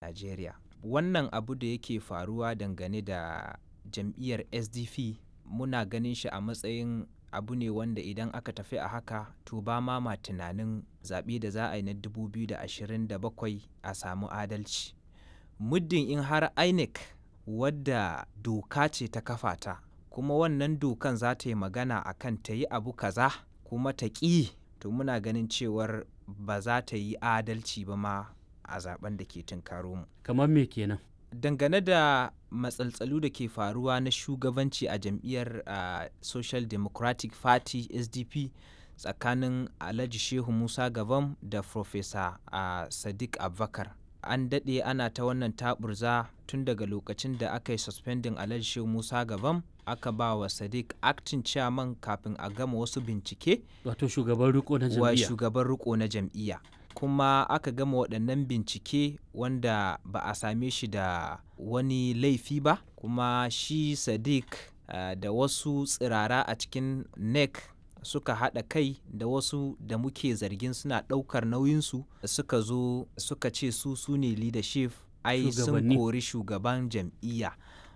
Najeriya. Wannan abu da yake faruwa dangane da jam'iyyar SDP muna ganin shi a matsayin abu ne wanda idan aka tafi a haka to ba ma ma tunanin zaɓe da za a yi na 2027 a samu adalci. Muddin in har INEC wadda doka ce ta kafa ta kuma wannan dokan za ta yi magana a kan ta yi abu kaza kuma ta ƙi to muna ganin cewar ba za ta yi adalci ba ma a zaben da ke tunkaro mu. Kamar me kenan? Dangane da matsaltsalu da ke faruwa na shugabanci a jam'iyyar uh, Social Democratic Party SDP tsakanin Alhaji Shehu Musa Gabam da Professor uh, Sadiq Abubakar. An daɗe ana ta wannan taɓurza tun daga lokacin da aka yi suspending Alhaji Shehu Musa Gabam aka ba wa Sadiq acting chairman kafin a gama wasu bincike Wato shugaban riko na wa jam'iyya. shugaban riko na jam'iyya. Kuma aka gama waɗannan bincike wanda ba a same shi da wani laifi ba kuma shi Sadiq uh, da wasu tsirara a cikin NEC suka haɗa kai da wasu da muke zargin suna ɗaukar nauyinsu suka zo suka ce su su ne leadership ai sun Shugabanni. kori shugaban jam'iyya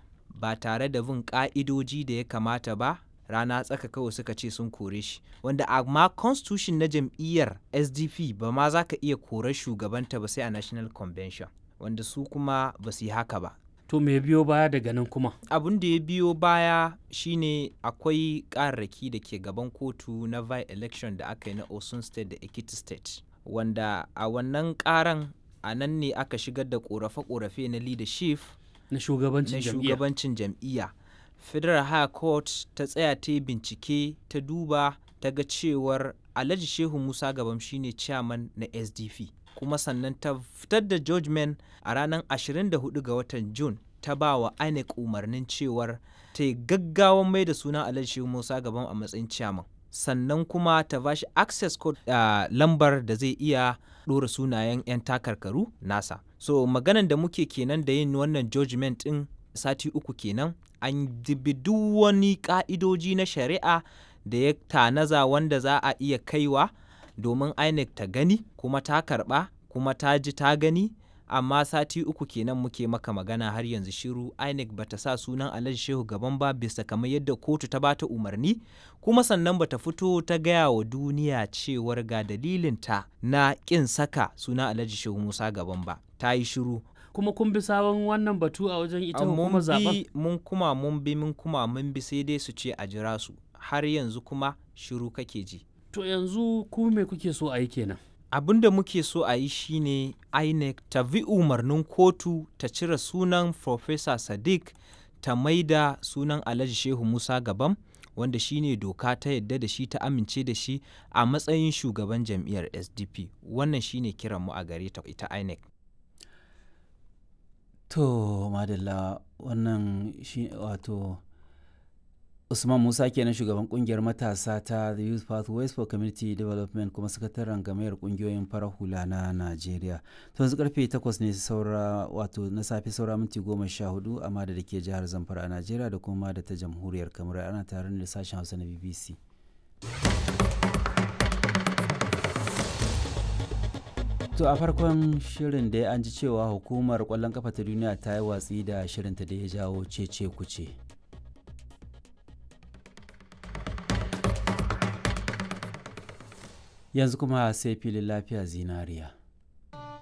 ba tare da bin ƙa'idoji da ya kamata ba rana tsaka kawai suka ce sun kore shi wanda amma constitution na jam'iyyar sdp ba ma za ka iya korar shugabanta ba sai a national convention wanda su kuma ba su yi haka ba To me biyo baya daga nan kuma? abin da ya biyo baya shine akwai ƙararraki da ke gaban kotu na by election da aka yi na osun state da ekiti state wanda a wannan ƙaran a nan ne aka shigar da ƙorafe-ƙorafe na leadership Na shugabancin na jam'iyya. shugabancin jam'iyya federal high court ta tsaya ta yi bincike ta duba ta ga cewar alhaji shehu musa gabam shine chairman na sdp kuma sannan ta fitar da judgment a ranar 24 ga watan june ta ba wa inec umarnin cewar ta yi gaggawan mai da sunan alhaji shehu musa gabam a matsayin chairman sannan kuma ta ba shi access code uh, lambar da zai iya ɗora sunayen 'yan takarkaru nasa so maganan da muke kenan da yin wannan judgment ɗin sati uku kenan an dibi duk wani ƙa'idoji na shari'a da ya tanaza wanda za a iya kaiwa domin INEC ta gani kuma ta karɓa kuma ta ji ta gani amma sati uku kenan muke maka magana har yanzu shiru INEC bata sa sunan Alhaji Shehu gaban ba bisa kamar yadda kotu ta bata umarni kuma sannan bata fito ta gaya wa duniya cewar ga dalilinta na ƙin saka sunan Alhaji Shehu Musa gaban ba ta yi shiru Kuma kun bi sabon wannan batu a wajen ita An hukumar mun zaben? bi mun kuma mun bi mun kuma mun bi sai dai su ce a jira su har yanzu kuma shiru kake ji To yanzu ku me kuke so a yi kenan? abin da muke so a yi shine inec ta bi umarnin kotu ta cire sunan Professor sadiq ta maida sunan alhaji shehu musa gabam wanda shine doka ta yadda da shi ta amince da shi a matsayin shugaban jam'iyyar sdp wannan shine kiranmu a gare ta ita inec To, madalla wannan shi wato Usman Musa kenan shugaban kungiyar matasa ta The Youth Pathways for Community Development kuma sakataren gamayar kungiyoyin farar hula na Najeriya. To yanzu karfe 8 ne saura wato na safe saura minti goma sha hudu amma da ke jihar Zamfara a Najeriya da kuma da ta jamhuriyar Kamar ana tare da sashen Hausa na BBC. To a farkon shirin da an ji cewa hukumar kwallon kafa ta duniya ta yi watsi da shirinta da ya jawo cece kuce. Yanzu kuma sai filin lafiya zinariya.